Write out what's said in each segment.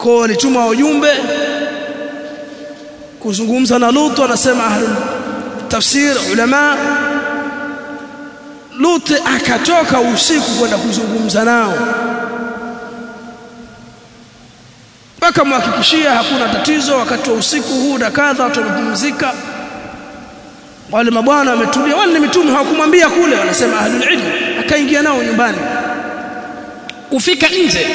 kwa walituma wajumbe kuzungumza na Lut anasema ahlul tafsir ulama Lut akatoka usiku kwenda kuzungumza nao mpaka mhakikishia hakuna tatizo wakati wa usiku huu na kadha watu wamepumzika wale mabwana wametulia wale mitume hawakumwambia kule wanasema ahlul ilm akaingia nao nyumbani kufika nje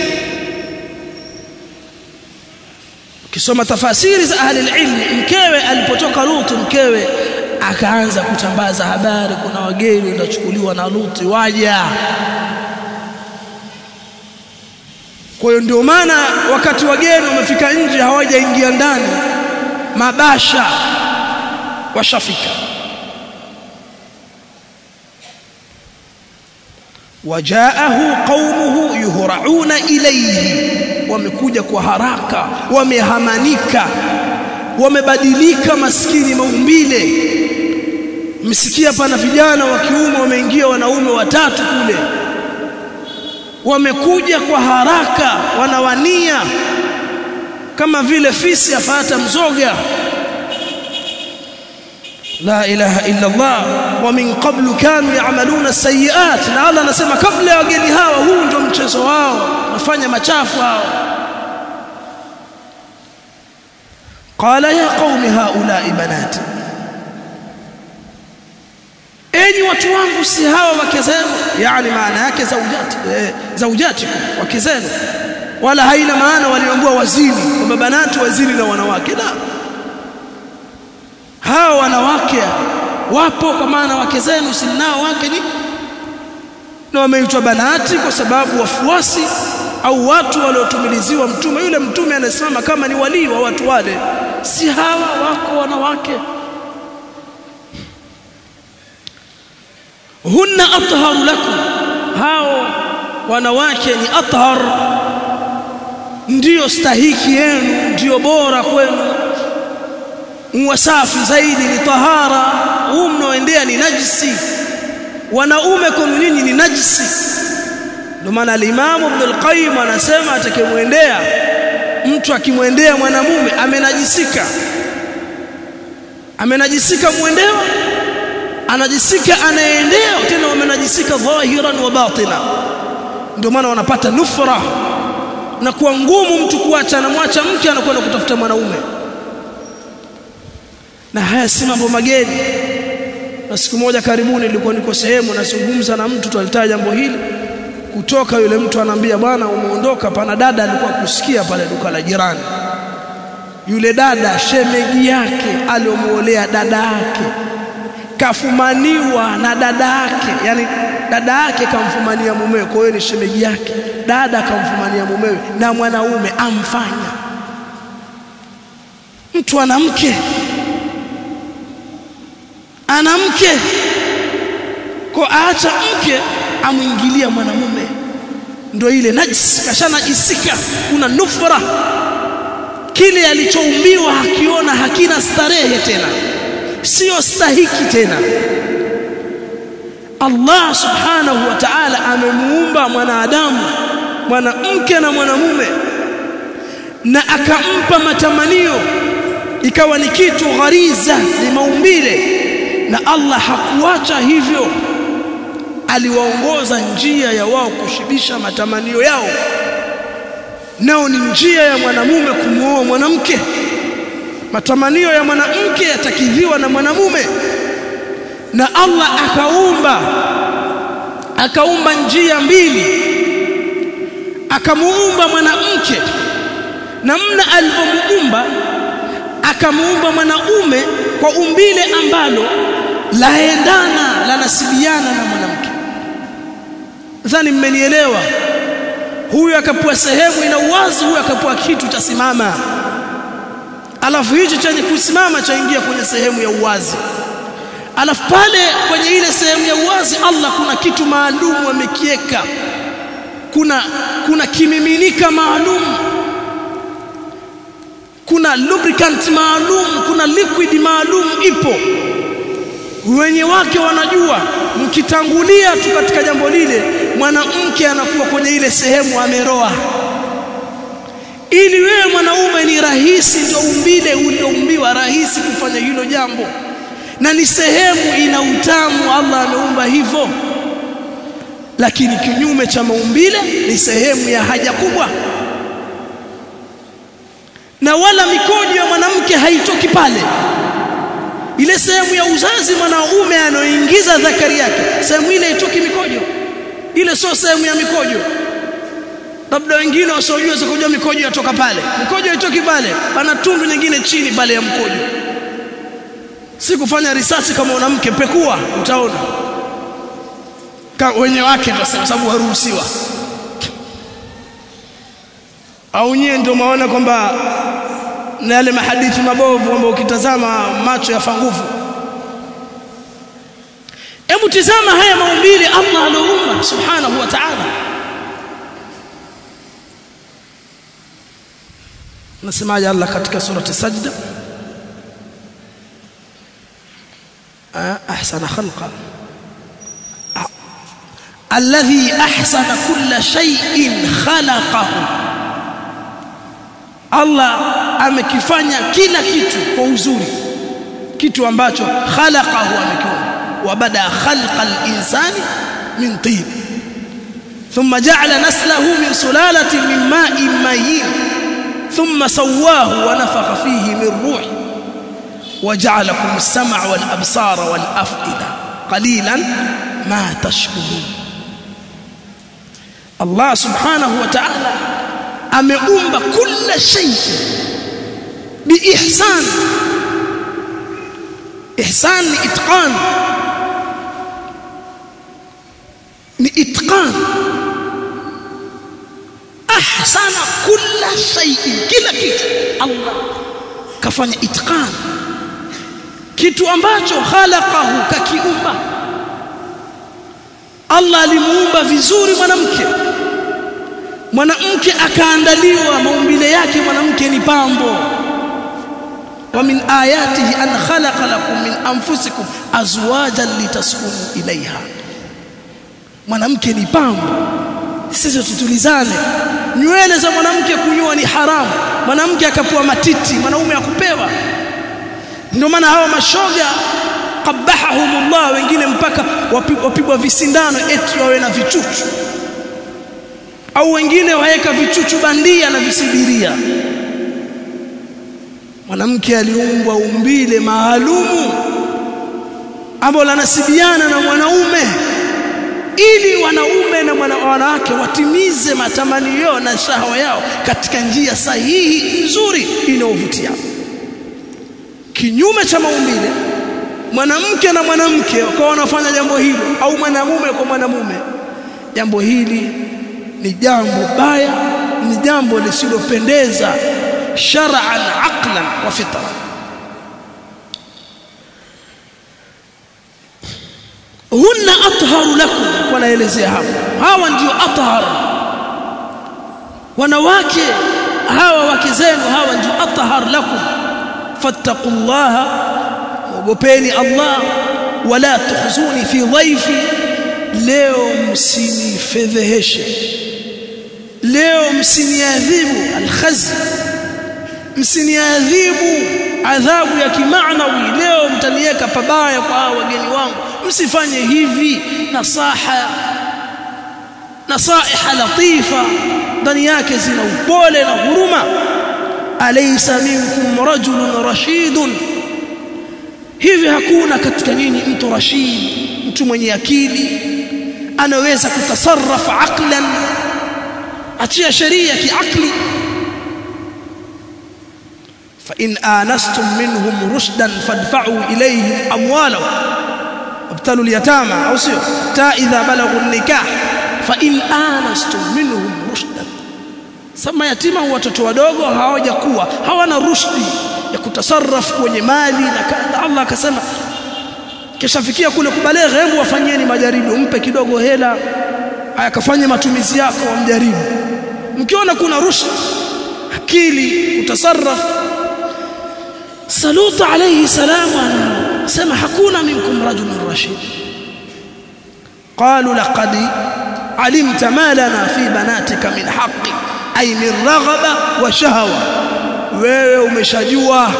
ukisoma tafasiri za ahli ilm mkewe alipotoka Lut mkewe akaanza kutambaza habari kuna wageni wanachukuliwa na Lut waja kwa hiyo ndio maana wakati wageni wamefika nje hawajaingia ndani mabasha washafika wajaahu qaumuhu yuhrauna ilayhi wamekuja kwa haraka wamehamanika wamebadilika maskini maumbile msikia pana vijana wa kiume wameingia wanaume watatu kule wamekuja kwa haraka wanawania kama vile fisi afata mzoga la ilaha illa Allah wa min qablu kanu ya'maluna sayiat na Allah anasema kabla ya wageni hawa huu ndio mchezo wao nafanya machafu hao qala ya qaumi haula'i banati enyi watu wangu si hawa wake zenu yani maana yake zaujati eh, zaujatikum wake zenu wala haina maana waliambua wazini kwamba banati wazini na wanawake la hawa wanawake wapo kwa maana wake zenu si nao wake ni na wameitwa banati kwa sababu wafuasi au watu waliotumiliziwa mtume yule mtume anasimama kama ni walii wa watu wale si hawa wako wanawake hunna atharu lakum hao wanawake ni athar ndiyo stahiki yenu ndiyo bora kwenu wasafi zaidi ni tahara huu mnaoendea ni najisi wanaume kwenu nyinyi ni najisi ndio maana al-Imam Ibn al-Qayyim anasema atakayemwendea mtu akimwendea mwanamume amenajisika amenajisika muendewa anajisika anaendea tena wamenajisika dhahiran wa batina ndio maana wanapata nufra na kuwa ngumu mtu kuacha anamwacha mke anakwenda kutafuta mwanaume na haya si mambo mageni na siku moja karibuni nilikuwa niko sehemu nazungumza na mtu tulitaja jambo hili kutoka yule mtu anaambia bwana umeondoka pana dada alikuwa kusikia pale duka la jirani yule dada shemeji yake aliomuolea dada yake kafumaniwa na dada yake yani dada yake kamfumania mumewe kwa hiyo ni shemeji yake dada kamfumania mumewe na mwanaume amfanya mtu ana mke ana mke kwa aacha mke amwingilia mwanamume ndio ile najis kashanajisika kuna nufra kile alichoumbiwa hakiona hakina starehe tena sio stahiki tena Allah subhanahu wa ta'ala amemuumba mwanadamu mwanamke na mwanamume na akampa matamanio ikawa ni kitu ghariza ni maumbile na Allah hakuacha hivyo aliwaongoza njia ya wao kushibisha matamanio yao nao ni njia ya mwanamume kumuoa mwanamke matamanio ya mwanamke yatakidhiwa na mwanamume na Allah akaumba akaumba njia mbili akamuumba mwanamke namna alivyomuumba akamuumba mwanaume kwa umbile ambalo laendana lanasibiana na mwanamke nadhani mmenielewa huyu akapewa sehemu ina uwazi huyu akapewa kitu cha simama alafu hicho chenye kusimama chaingia kwenye sehemu ya uwazi alafu pale kwenye ile sehemu ya uwazi Allah kuna kitu maalum amekieka kuna kuna kimiminika maalum kuna lubricant maalum kuna liquid maalum ipo wenye wake wanajua mkitangulia tu katika jambo lile mwanamke anakuwa kwenye ile sehemu ameroa ili wewe mwanaume ni rahisi ndio umbile ulioumbiwa rahisi kufanya hilo jambo na ni sehemu ina utamu Allah ameumba hivyo lakini kinyume cha maumbile ni sehemu ya haja kubwa na wala mikojo ya mwanamke haitoki pale ile sehemu ya uzazi mwanaume anaoingiza dhakari yake sehemu ile haitoki mikojo ile sio sehemu ya mikojo labda wengine wasiojua sikujua mikojo yatoka pale mikojo haitoki pale pana tundu nyingine chini pale ya mkojo si kufanya risasi kama mwanamke pekua utaona wenye wake tutasema sababu haruhusiwa au nyie ndio maona kwamba na yale mahadithi mabovu kwamba ukitazama macho yafa nguvu hebu tizama haya maumbile Allah aloumba subhanahu wa ta'ala nasemaje Allah katika surati sajda ahsana khalqa الذي أحسن كل شيء خلقه Allah amekifanya kila kitu kwa uzuri kitu ambacho khalaqahu amekiumba wa bada khalqa al-insani min tin thumma ja'ala naslahu min sulalatin min ma'in mahin thumma sawwahu wa nafakha fihi min ruhi wa ja'alakum as-sam'a wal absara wal af'ida qalilan ma tashkurun Allah subhanahu wa ta'ala ameumba kila shay biihsan ihsan ni itqan ni itqan ahsana kila shay kila kitu Allah kafanya itqan kitu ambacho khalaqahu kakiumba Allah alimuumba vizuri mwanamke mwanamke akaandaliwa maumbile yake mwanamke ni pambo wa min ayatihi an khalaqa lakum min anfusikum azwajan litaskunu ilaiha mwanamke ni pambo sisi tutulizane nywele za mwanamke kunyoa ni haramu mwanamke akapewa matiti mwanaume akupewa ndio maana hawa mashoga qabahahumullah wengine mpaka wapigwa visindano eti wawe na vichuchu au wengine waweka vichuchu bandia na visibiria mwanamke aliumbwa umbile maalumu ambalo lanasibiana na mwanaume ili wanaume na mwana, wanawake watimize matamanio na shahawa yao katika njia sahihi nzuri inayovutia kinyume cha maumbile mwanamke na mwanamke wakawa wanafanya jambo hilo au mwanamume kwa mwanamume jambo hili ni jambo baya ni jambo lisilopendeza shar'an aqlan wa fitra hunna atharu lakum wanaelezea hapo hawa ndio athhar wanawake hawa wake zenu hawa ndio athhar lakum fattaqullaha ogopeni Allah wala tukhzuni fi dhaifi leo msinifedheheshe leo msiniadhibu alkhaz msiniadhibu adhabu ya kimaanawi leo mtaniweka pabaya kwa wageni wangu msifanye hivi nasaha nasaiha latifa ndani yake zina upole na huruma alaysa minkum rajulun rashidun hivi hakuna katika nyinyi mtu rashid mtu mwenye akili anaweza kutasarraf aqlan achia sheria kiakli fa in anastum minhum rushdan fadfa'u ilayhim amwalahum wabtalu al-yatama au sio ta idha balaghu an-nikah fa in anastum minhum rushdan sama yatima watoto wadogo hawajakuwa hawana rushdi ya kutasarraf kwenye mali na kadha Allah akasema kishafikia kule kubaleghe hebu wafanyeni majaribu mpe kidogo hela akafanye matumizi yako wamjaribu mkiona kuna rushd akili utasarraf saluta alayhi salam sema hakuna minkum rajulun rashid qalu laqad alimta ma lana fi banatika min haqqi ay min raghaba wa shahawa wewe umeshajua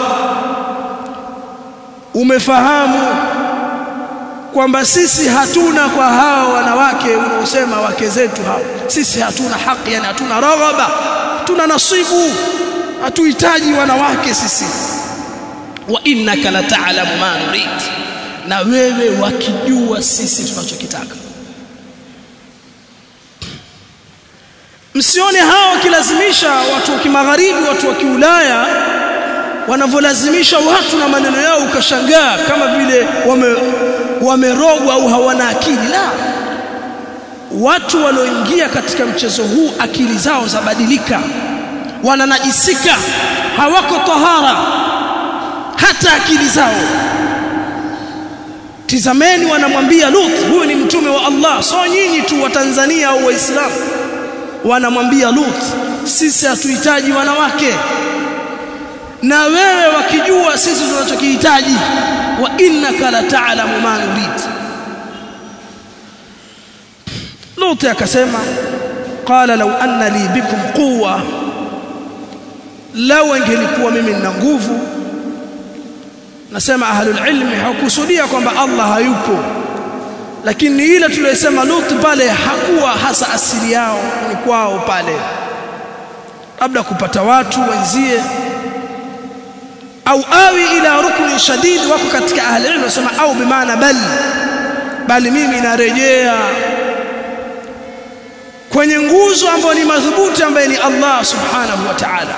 umefahamu kwamba sisi hatuna kwa hao wanawake unaosema wake zetu hao sisi hatuna haki yani hatuna raghaba hatuna nasibu hatuhitaji wanawake sisi wa innaka la ta'lamu ma nurid na wewe wakijua sisi tunachokitaka msione hao wakilazimisha watu wa kimagharibi watu wa kiulaya wanavyolazimisha watu na maneno yao ukashangaa kama vile wame wamerogwa au hawana akili la watu walioingia katika mchezo huu akili zao zabadilika wananajisika hawako tahara hata akili zao tizameni wanamwambia Lut huyu ni mtume wa Allah so nyinyi tu wa Tanzania au waislamu wanamwambia Lut sisi hatuhitaji wanawake na wewe wakijua sisi tunachokihitaji wa innaka la ta'lamu ma nurid Lut akasema qala law anna li bikum quwwa law angelikuwa mimi nina nguvu nasema ahlul ilmi hakusudia kwamba Allah hayupo lakini ile tuliyosema Lut pale hakuwa hasa asili yao ni kwao pale labda kupata watu wenzie au awi ila rukni shadid wako katika ahli ilmu wasema au bimaana bal bali mimi narejea kwenye nguzo ambayo ni madhubuti ambaye ni Allah subhanahu wa ta'ala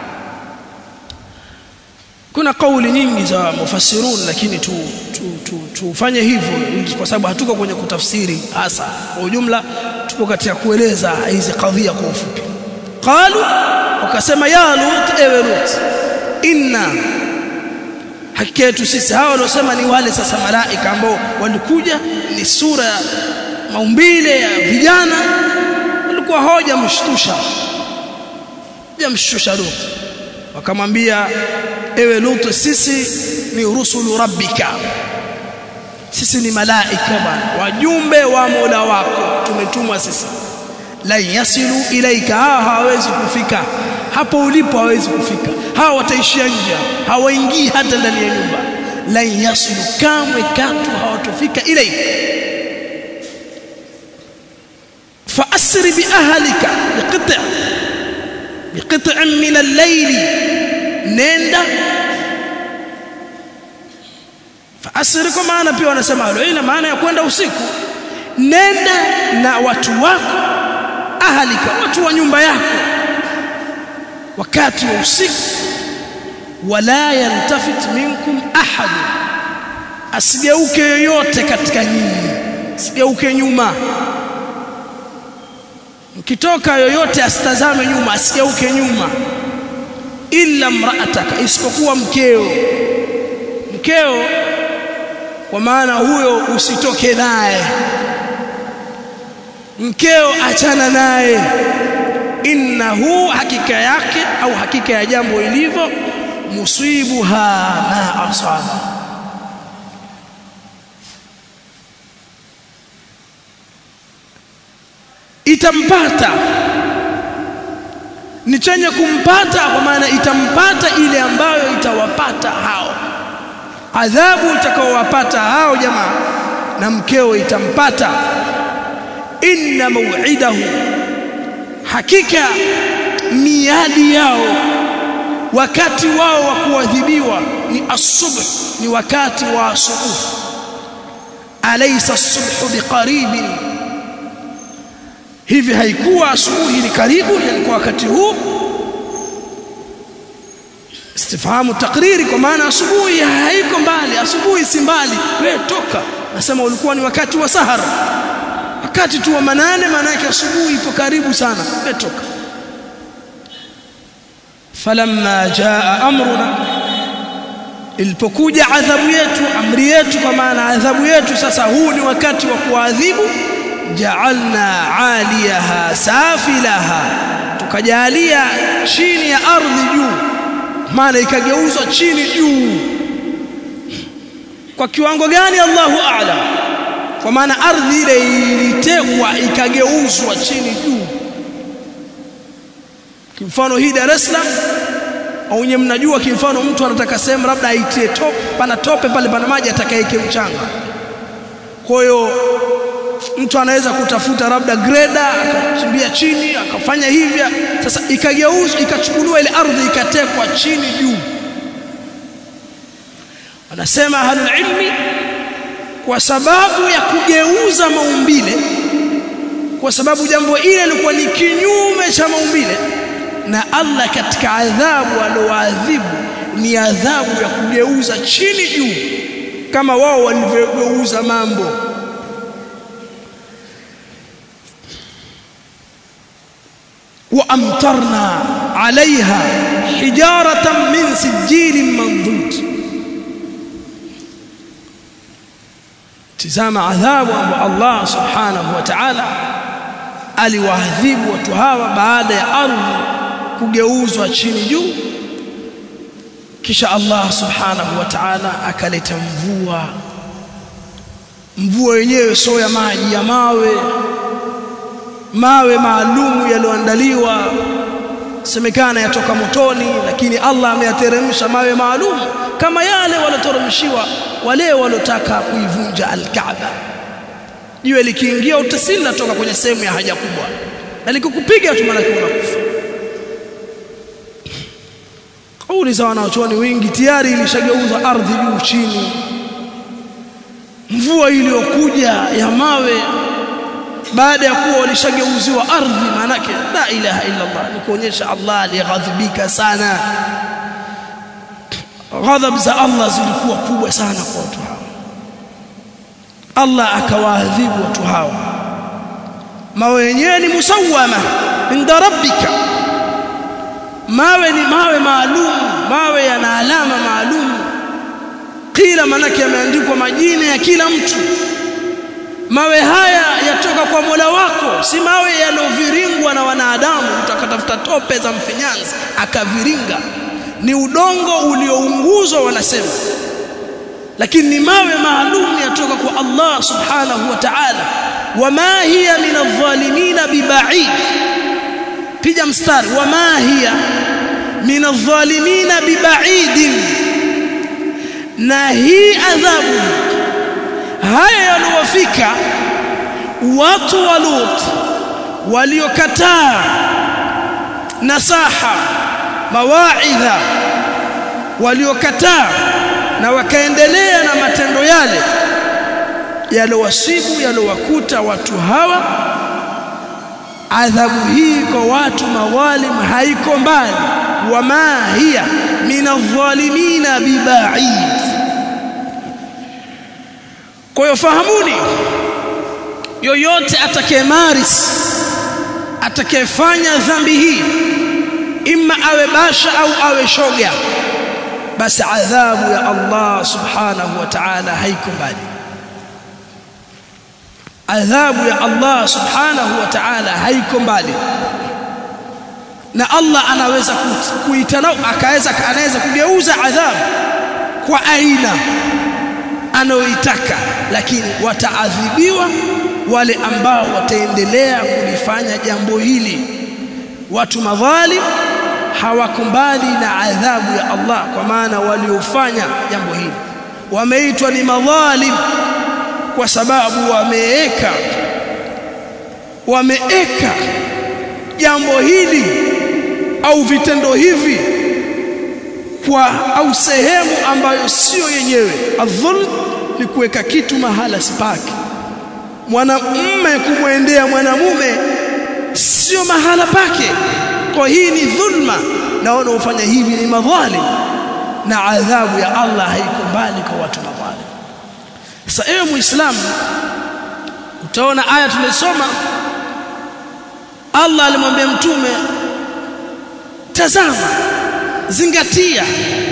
kuna kauli nyingi za mufassirun lakini tu tufanye tu, tu, hivyo kwa sababu hatuko kwenye kutafsiri hasa kwa ujumla tupo katika kueleza hizi kadhia kwa ufupi qalu wakasema ya lut ewe lut inna hakika yetu sisi hawa waliosema ni wale sasa malaika ambao walikuja ni sura ya maumbile ya vijana walikuwa hoja mshtusha jamshtusha lut wakamwambia ewe Lut sisi ni rusulu rabbika sisi ni malaika bwana wajumbe wa Mola wako tumetumwa sisi la yasilu ilaika hawa hawawezi kufika hapo ulipo hawawezi kufika hawa wataishia nje hawaingii hata ndani ya nyumba la yasilu kamwe katu hawatofika ilaika فأسر بأهلك بقطع بقطع من الليل nenda faasiri kwa maana pia wanasema hilo ina maana ya kwenda usiku nenda na watu wako ahalika watu wa nyumba yako wakati wa usiku wala yantafit minkum ahad asigeuke yoyote katika nyinyi asigeuke nyuma mkitoka yoyote asitazame nyuma asigeuke nyuma illa mraataka isipokuwa mkeo mkeo kwa maana huyo usitoke naye mkeo achana naye innahu hakika yake au hakika ya jambo ilivyo musibuha ma asaba itampata ni chenye kumpata kwa maana itampata ile ambayo itawapata hao adhabu itakaowapata hao jamaa na mkeo itampata inna maw'idahu hakika miadi yao wakati wao wa kuadhibiwa ni asubuh ni wakati wa asubuh alaysa as-subhu biqaribin hivi haikuwa asubuhi ni karibu ilikuwa wakati huu istifhamu takriri kwa maana asubuhi haiko mbali asubuhi si mbali wewe toka nasema ulikuwa ni wakati wa sahara wakati tu wa manane maana yake asubuhi ipo karibu sana wewe toka falamma jaa amruna ilipokuja adhabu yetu amri yetu kwa maana adhabu yetu sasa huu ni wakati wa kuadhibu ja'alna 'aliyaha safilaha tukajalia chini ya ardhi juu maana ikageuzwa chini juu kwa kiwango gani Allahu a'lam kwa maana ardhi ile ilitegwa ikageuzwa chini juu kimfano hii Dar es Salaam au nyewe mnajua kimfano mtu anataka sehemu labda aitie top pana tope pale pana maji atakayeike mchanga kwa hiyo mtu anaweza kutafuta labda greda akachimbia chini akafanya hivyo sasa ikageuzwa ikachukuliwa ile ardhi ikatekwa chini juu wanasema ahlul ilmi kwa sababu ya kugeuza maumbile kwa sababu jambo ile lilikuwa ni kinyume cha maumbile na Allah katika adhabu alioadhibu ni adhabu ya kugeuza chini juu kama wao walivyogeuza mambo وامطرنا عليها حجاره من سجيل منضود tizama adhabu ambayo Allah subhanahu wa ta'ala aliwaadhibu watu hawa baada ya ardhi kugeuzwa chini juu kisha Allah subhanahu wa ta'ala akaleta mvua mvua yenyewe sio ya maji ya mawe mawe maalumu yaliyoandaliwa semekana yatoka motoni lakini Allah ameyateremsha mawe maalum kama yale waloteremshiwa wale walotaka kuivunja al-Kaaba jiwe likiingia utasili natoka kwenye sehemu ya haja kubwa na likikupiga tu maana unakufa kauli za wanaochuoni wingi tayari ilishageuza ardhi juu chini mvua iliyokuja ya mawe baada ya kuwa walishageuziwa ardhi manake la ilaha illa Allah ni kuonyesha Allah alighadhibika sana ghadhab za Allah zilikuwa kubwa sana kwa watu hao Allah akawaadhibu watu hao mawe yenyewe ni musawama inda rabbika mawe ni mawe maalum mawe yana alama maalum kila manake yameandikwa majina ya kila mtu mawe haya yatoka kwa Mola wako si mawe yanoviringwa na wanadamu utakatafuta tope za mfinyanzi akaviringa ni udongo uliounguzwa wanasema lakini ni mawe maalum yatoka kwa Allah subhanahu wa ta'ala wama hiya min adh-dhalimin biba'id piga mstari wama hiya min adh-dhalimin biba'id na hii adhabu haya yaliowafika watu wa Lut waliokataa nasaha mawaidha waliokataa na wakaendelea na matendo yale yalowasibu yalowakuta watu hawa adhabu hii kwa watu mawalim haiko mbali wama hiya min adh-dhalimina biba'id kwa hiyo fahamuni yoyote atakayemaris atakayefanya dhambi hii imma awe basha au awe shoga basi adhabu ya Allah subhanahu wa ta'ala haiko mbali adhabu ya Allah subhanahu wa ta'ala haiko mbali na Allah anaweza kuitana akaweza anaweza kugeuza adhabu kwa aina anayoitaka lakini wataadhibiwa wale ambao wataendelea kulifanya jambo hili watu madhalim hawakumbali na adhabu ya Allah kwa maana waliofanya jambo hili wameitwa ni madhalim kwa sababu wameeka wameeka jambo hili au vitendo hivi kwa au sehemu ambayo sio yenyewe adhulm ni kuweka kitu mahala sipaki mwanamume kumwendea mwanamume sio mahala pake kwa hii ni dhulma na wanaofanya hivi ni madhalim na adhabu ya Allah haiko mbali kwa watu madhalim sasa ewe muislamu utaona aya tumesoma Allah alimwambia mtume tazama zingatia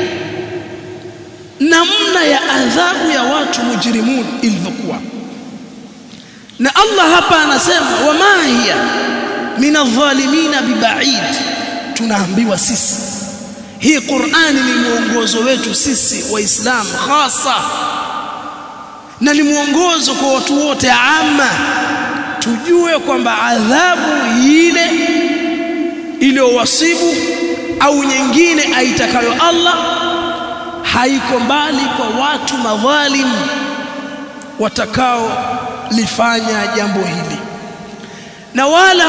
namna ya adhabu ya watu mujrimun ilivyokuwa na Allah hapa anasema wama hiya min adh-dhalimin biba'id tunaambiwa sisi hii Qur'ani ni mwongozo wetu sisi waislamu hasa na ni mwongozo kwa watu wote ama tujue kwamba adhabu ile iliyowasibu au nyingine aitakayo Allah haiko mbali kwa watu madhalim watakao lifanya jambo hili na wala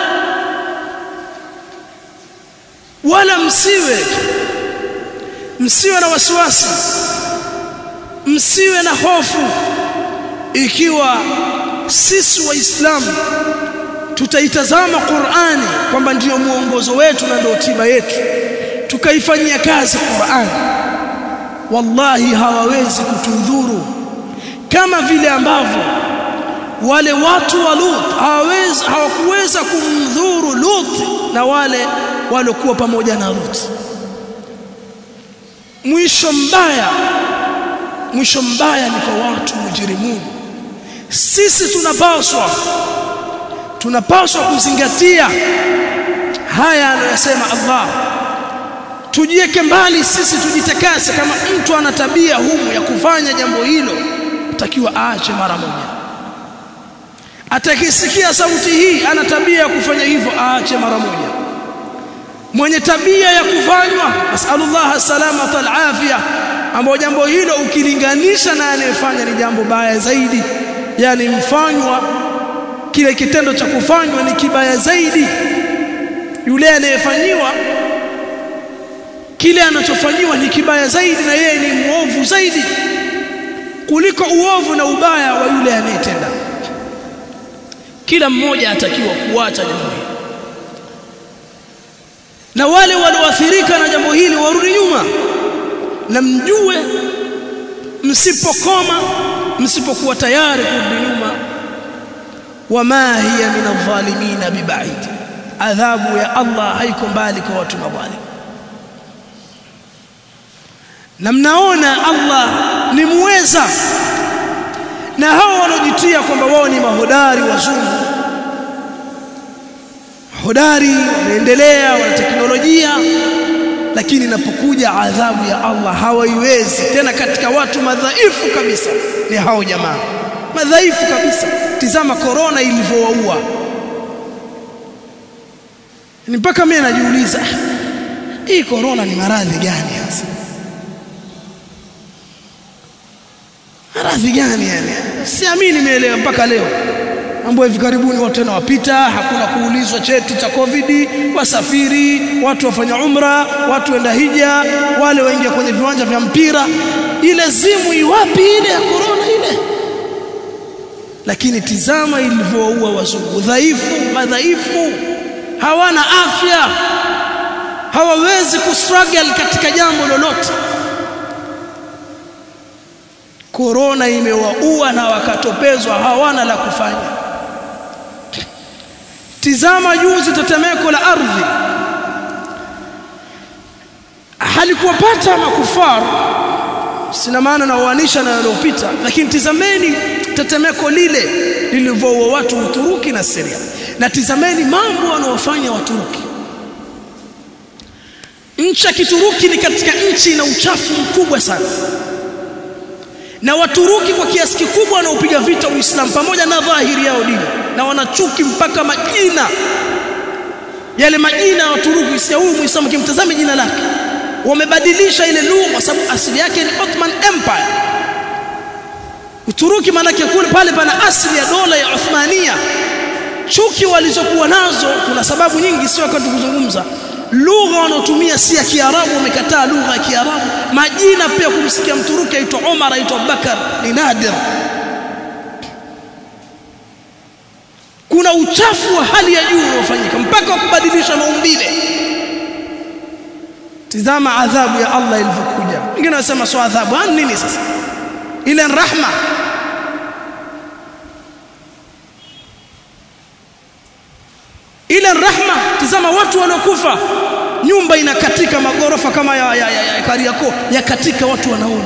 wala msiwe msiwe na wasiwasi msiwe na hofu ikiwa sisi waislamu tutaitazama Qur'ani kwamba ndiyo muongozo wetu na ndio tiba yetu tukaifanyia kazi Qur'ani wallahi hawawezi kutudhuru kama vile ambavyo wale watu wa Lut hawawezi hawakuweza kumdhuru Lut na wale waliokuwa pamoja na Lut mwisho mbaya mwisho mbaya ni kwa watu mujrimuni sisi tunapaswa tunapaswa kuzingatia haya anayosema Allah tujieke mbali sisi tujitakase kama mtu ana tabia humu ya kufanya jambo hilo takiwa aache mara moja atakisikia sauti hii ana tabia ya kufanya hivyo aache mara moja mwenye tabia ya kufanywa nasallallahu salamata alafia ambao jambo hilo ukilinganisha na anayefanya ni jambo baya zaidi yani mfanywa kile kitendo cha kufanywa ni kibaya zaidi yule anayefanyiwa kile anachofanyiwa ni kibaya zaidi na yeye ni muovu zaidi kuliko uovu na ubaya wa yule anayetenda kila mmoja atakiwa kuacha jambo hili na wale walioathirika na jambo hili warudi nyuma na mjue msipokoma msipokuwa tayari kurudi nyuma wama hiya min adh-dhalimin bibaid adhabu ya Allah haiko mbali kwa watu madhalim na mnaona Allah ni muweza na hao wanaojitia kwamba wao ni mahodari wazungu hodari wanaendelea wana teknolojia lakini inapokuja adhabu ya Allah hawaiwezi tena katika watu madhaifu kabisa ni hao jamaa madhaifu kabisa tizama korona ilivyowaua ni mpaka mimi najiuliza hii korona ni maradhi gani hasa maradhi gani yani siamini nimeelewa mpaka leo mambo hivi karibuni watu tena wapita hakuna kuulizwa cheti cha covid wasafiri watu wafanya umra watu wenda hija wale waingia kwenye viwanja vya mpira ile zimu iwapi ile ya corona ile lakini tizama ilivyowaua wazungu dhaifu madhaifu hawana afya hawawezi kustruggle katika jambo lolote korona imewaua na wakatopezwa hawana la kufanya tizama juzi tetemeko la ardhi halikuwapata makufar sina maana na uanisha na yaliyopita lakini tizameni tetemeko lile lilivyoua watu Uturuki na Syria na tizameni mambo wanaofanya Waturuki nchi ya Kituruki ni katika nchi ina uchafu mkubwa sana na Waturuki kwa kiasi kikubwa wanaopiga vita Uislamu pamoja na dhahiri yao dini na wanachuki mpaka majina yale majina ya Waturuki si huyu Muislamu kimtazame jina lake wamebadilisha ile lugha kwa sababu asili yake ni Ottoman Empire Uturuki manake kule pale pana asili ya dola ya Uthmania chuki walizokuwa nazo kuna sababu nyingi sio wakati kuzungumza lugha wanaotumia si ya Kiarabu wamekataa lugha ya Kiarabu majina pia kumsikia mturuki aitwa Omar aitwa Bakar ni nadir kuna uchafu wa hali ya juu unaofanyika mpaka kubadilisha maumbile tizama adhabu ya Allah ilivyokuja wengine wanasema sio adhabu ah nini sasa ile rahma ile rahma tizama watu wanaokufa nyumba inakatika magorofa kama ya, ya, ya, ya Kariakoo yakatika watu wanaona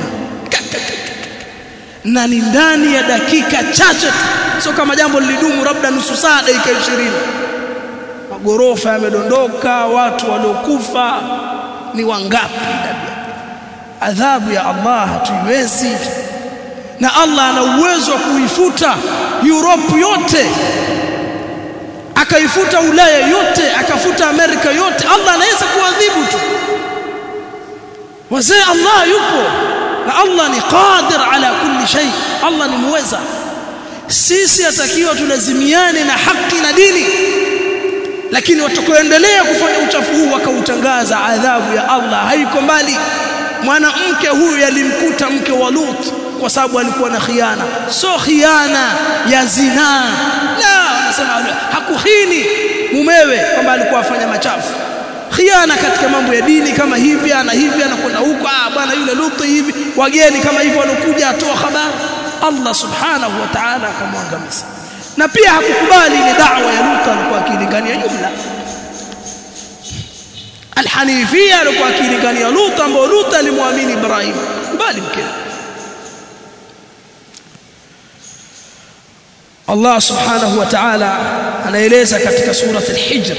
na ni ndani ya dakika chache sio kama jambo lilidumu labda nusu saa dakika 20 magorofa yamedondoka watu waliokufa ni wangapi adhabu ya Allah hatuiwezi na Allah ana uwezo wa kuifuta Europe yote akaifuta Ulaya yote akafuta Amerika yote Allah anaweza kuadhibu tu wazee Allah yupo na Allah ni qadir ala kulli shay Allah ni muweza sisi atakiwa tulazimiane na haki na dini lakini watakoendelea kufanya uchafu huu wakautangaza adhabu ya Allah haiko mbali mwanamke huyu yalimkuta mke wa Lut kwa sababu alikuwa na khiana so khiana ya zinaa la wanasema hakuhini mumewe kwamba alikuwa afanya machafu khiana katika mambo ya dini kama hivi ana hivi anakwenda huko ah bwana yule Lut hivi wageni kama hivyo walokuja atoa habari Allah subhanahu wa ta'ala akamwangamiza na pia hakukubali ile da'wa ya Lut alikuwa akilingania jumla Alhanifia alikuwa akilingania Lut ambao Lut alimwamini Ibrahim kubali mkewe Allah subhanahu wa ta'ala anaeleza katika surat al-Hijr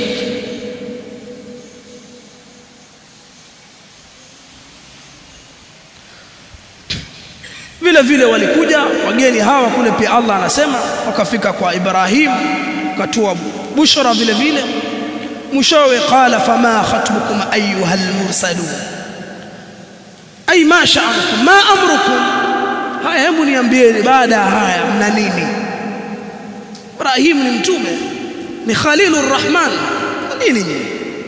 vile vile walikuja wageni hawa kule pia Allah anasema wakafika kwa Ibrahim katua bushra vile vile mwishowe qala fama khatbukum ayuha almursalun ay ma sha'anukum ma amrukum haya hebu niambieni baada ya haya mna nini Ibrahim ni mtume ni khalilur rahman nini nyinyi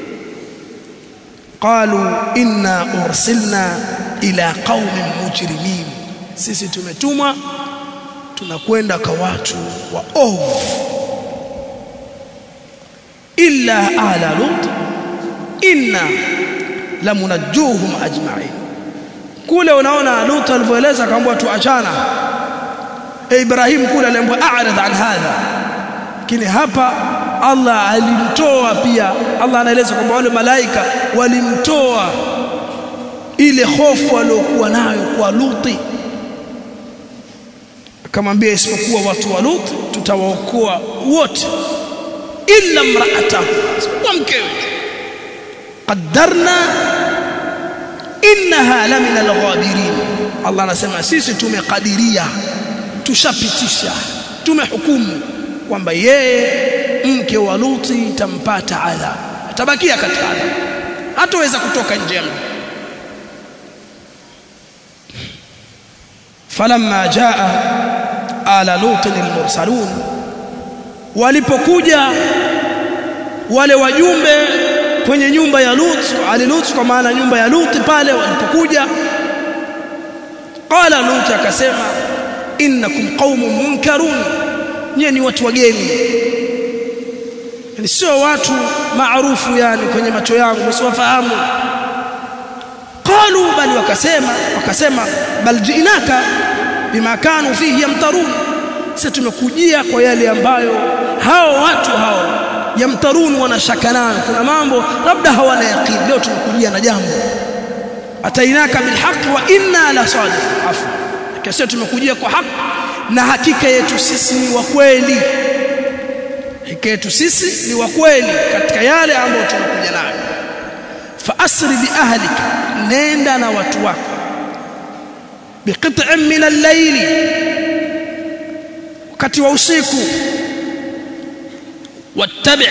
qalu inna ursilna ila qaumin mujrimin sisi tumetumwa tunakwenda kwa watu wa ovu illa ala lut inna lamunajjuhum ajma'in kule unaona lut alivyoeleza kaambwa tuachana e Ibrahim kule aliambiwa a'rid an hadha lakini hapa Allah alimtoa pia Allah anaeleza kwamba wale malaika walimtoa ile hofu aliyokuwa nayo kwa Luti akamwambia isipokuwa watu wa Lut tutawaokoa wote illa mraatahu kwa mkewe qaddarna innaha la min alghabirin Allah anasema sisi tumekadiria tushapitisha tumehukumu kwamba yeye mke wa Luti tampata adhabu atabakia katika adhabu hataweza kutoka nje ya mji falamma jaa ala lutin almursalun walipokuja wale wajumbe kwenye nyumba ya Lut ali Lut kwa maana nyumba ya Lut pale walipokuja qala Lut akasema innakum qaumun munkarun nyie ni watu wageni yani sio watu maarufu yani kwenye macho yangu msiwafahamu qalu bali wakasema wakasema bal jiinaka bima kanu fihi yamtarun sisi tumekujia kwa yale ambayo hao watu hao yamtarun wanashaka nayo kuna mambo labda hawana yaqeen leo tumekujia na jambo atainaka bilhaq wa inna la sadiq afu kisha tumekujia kwa haki na hakika yetu sisi ni wa kweli hakika yetu sisi ni wa kweli katika yale ambayo tumekuja nayo fa asri bi ahlika nenda na watu wako biqit'in min al-layli wakati wa usiku wattabi'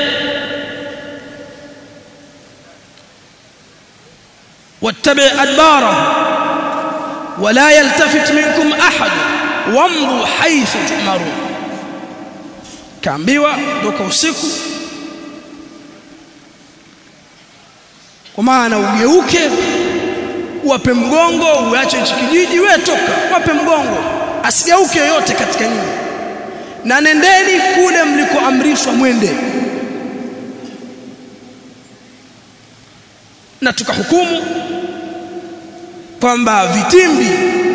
wattabi' adbara ولا يلتفت منكم احد وامضوا حيث تؤمرون kaambiwa doka usiku kwa maana ugeuke wape mgongo uache hichi kijiji wewe toka wape mgongo asigeuke yoyote katika nyumba na nendeni kule mlikoamrishwa mwende na tukahukumu kwamba vitimbi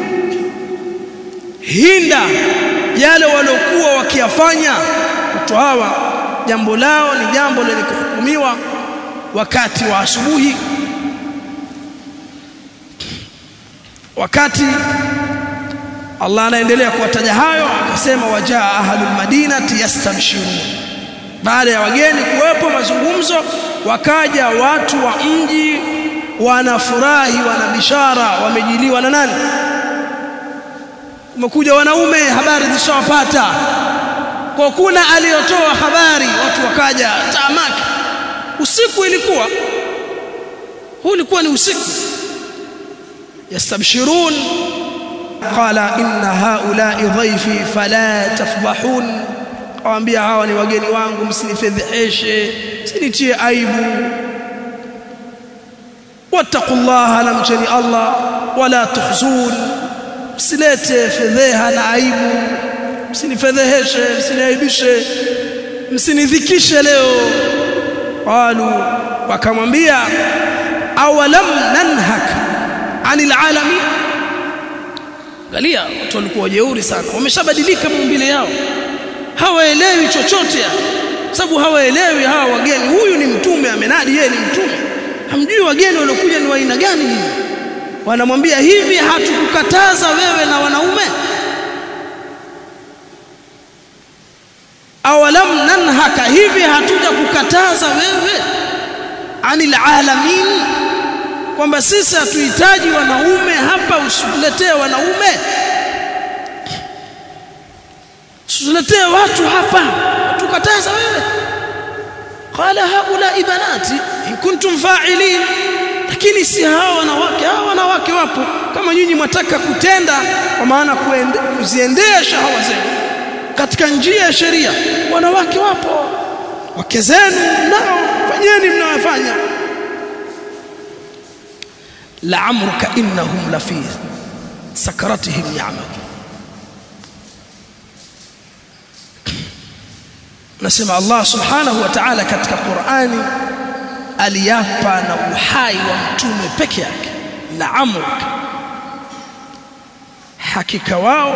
hinda yale waliokuwa wakiyafanya watu hawa jambo lao ni jambo lenye kuhukumiwa wakati wa asubuhi wakati Allah anaendelea kuwataja hayo akasema wajaa ahlul madinati yastabshirun baada ya wageni kuwepo mazungumzo wakaja watu wa mji wanafurahi wana bishara wamejiliwa na nani umekuja wanaume habari zishawapata kwa kuna aliyotoa habari watu wakaja taamaki usiku ilikuwa huu ulikuwa ni usiku yastabshirun qala inna haula'i dhayfi fala tafdhahun awaambia hawa ni wageni wangu msinifedheheshe msinitie aibu wattaqullaha namcheni Allah wala tukhzun msilete fedheha na aibu msinifedheheshe msiniaibishe msinidhikishe leo qalu wakamwambia awalam nanhak anil alamin angalia watu walikuwa jeuri sana wameshabadilika maumbile yao hawaelewi chochote sababu hawaelewi hawa wageni huyu ni mtume amenadi yeye ni mtume hamjui wageni waliokuja ni wa aina gani hivi wanamwambia hivi hatukukataza wewe na wanaume awalam nanhaka hivi hatuja kukataza wewe anil alamin kwamba sisi hatuhitaji wanaume hapa usituletee wanaume usituletee watu hapa tukataza wewe qala haula ibanati in kuntum fa'ilin lakini si hawa wanawake hawa wanawake wapo kama nyinyi mwataka kutenda kwa maana kuziendea shahawa zenu katika njia ya sheria wanawake wapo wake zenu nao fanyeni mnawafanya la'amruka innahum lafi sakaratihim ya'mal nasema Allah subhanahu wa ta'ala katika Qur'ani aliapa na uhai wa mtume peke yake la'amruka hakika wao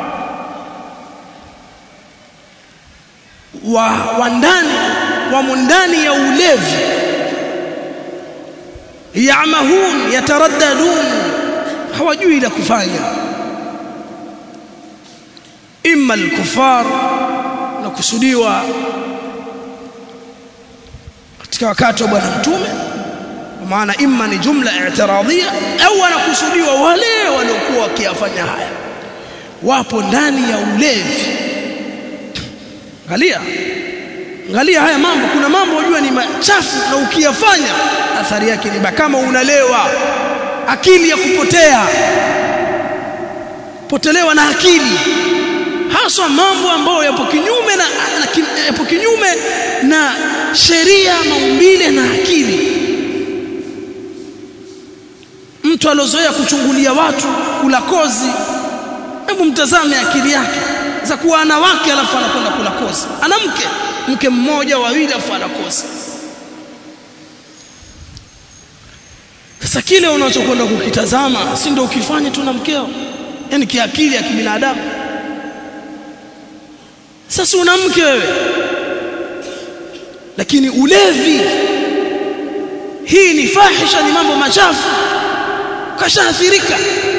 wa, wa ndani wamo ndani ya ulevi yamahun yataraddadun hawajui la kufanya imma al-kufar na kusudiwa katika wakati wa bwana mtume kwa maana imma ni jumla i'tiradhia au anakusudiwa wale waliokuwa wakiyafanya haya wapo ndani ya ulevi angalia angalia haya mambo kuna mambo unajua ni machafu na ukiyafanya athari yake ni kama unalewa akili ya kupotea potelewa na akili haswa mambo ambayo yapo kinyume na, na yapo kinyume na sheria maumbile na akili mtu alozoea kuchungulia watu kula kozi hebu mtazame akili yake za kuwa ana wake alafu anakwenda kula kozi ana mke mke mmoja wawili alafu ana kozi sasa kile unachokwenda kukitazama si ndio ukifanya tu na mkeo yani kiakili ya kibinadamu sasa una mke wewe lakini ulevi hii ni fahisha ni mambo machafu kashaathirika